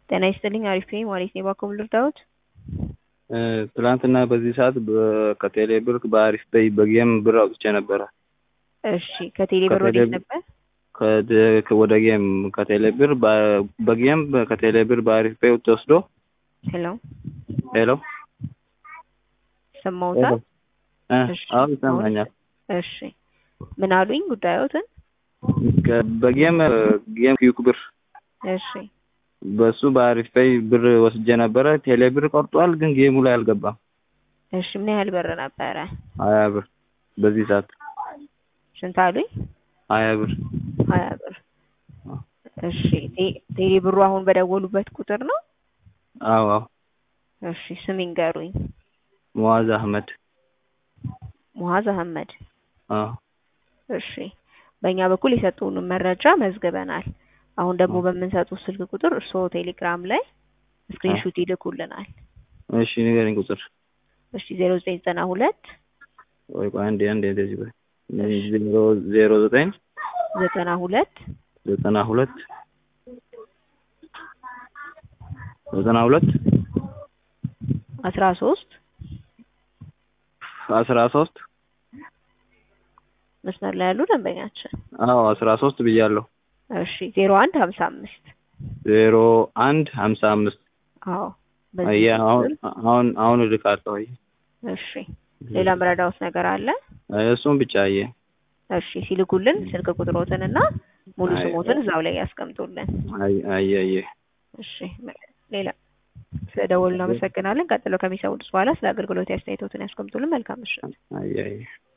ጤና ይስጥልኝ አሪፍ ነኝ ማለት ነው። እባክዎ ምን ልርዳዎት? ትላንትና በዚህ ሰዓት ከቴሌ ብር በአሪፍ ፔይ በጌም ብር አውጥቼ ነበረ። እሺ ከቴሌ ብር ወዴት ነበር? ከ- ወደ ጌም ከቴሌ ብር በ- በጌም ከቴሌ ብር በአሪፍ ፔይ ተወስዶ ሄሎ ሄሎ ሰማውታል? እ እሺ። አዎ ይሰማኛል። እሺ ምን አሉኝ ጉዳዮትን? ከ- በጌም ጌም ኪዩክ ብር እሺ በሱ በአሪፍ ፔይ ብር ወስጄ ነበረ። ቴሌ ብር ቆርጧል፣ ግን ጌሙ ላይ አልገባም። እሺ ምን ያህል ብር ነበረ? ሀያ ብር በዚህ ሰዓት ስንት አሉኝ? ሀያ ብር ሀያ ብር። እሺ ቴ- ቴሌ ብሩ አሁን በደወሉበት ቁጥር ነው? አዎ አዎ እሺ ስም ይንገሩኝ። ሙአዝ አህመድ ሙሀዝ አህመድ። አዎ እሺ በእኛ በኩል የሰጡንን መረጃ መዝግበናል። አሁን ደግሞ በምንሰጡት ስልክ ቁጥር እርስዎ ቴሌግራም ላይ ስክሪንሹት ይልኩልናል። እሺ ንገረኝ ቁጥር እሺ ዜሮ ዘጠኝ ዘጠና ሁለት ወይ ቆይ አንዴ አንዴ እንደዚህ በይ ዜሮ ዜሮ ዘጠኝ ዘጠና ሁለት ዘጠና ሁለት ዘጠና ሁለት አስራ ሶስት አስራ ሶስት መስመር ላይ ያሉ ደንበኛችን አዎ አስራ ሶስት ብያለሁ። እሺ ዜሮ አንድ ሀምሳ አምስት ዜሮ አንድ ሀምሳ አምስት አዎ አየ በዚህ አሁን ቁጥር አሁን አሁን እልካለሁ። አየ እሺ ሌላ ምረዳውት ነገር አለ? እሱም ብቻ አየ እሺ ሲልኩልን ስልክ ቁጥሮትን እና ሙሉ አይ- ስሞትን እዛው ላይ ያስቀምጡልን። አየ አየ አየ እሺ ሌላ ስለደወሉ እናመሰግናለን። ቀጥሎ ከሚሰሙት በኋላ ስለ አገልግሎት አስተያየቶትን ያስቀምጡልን። መልካም ምሽት። አየ አየ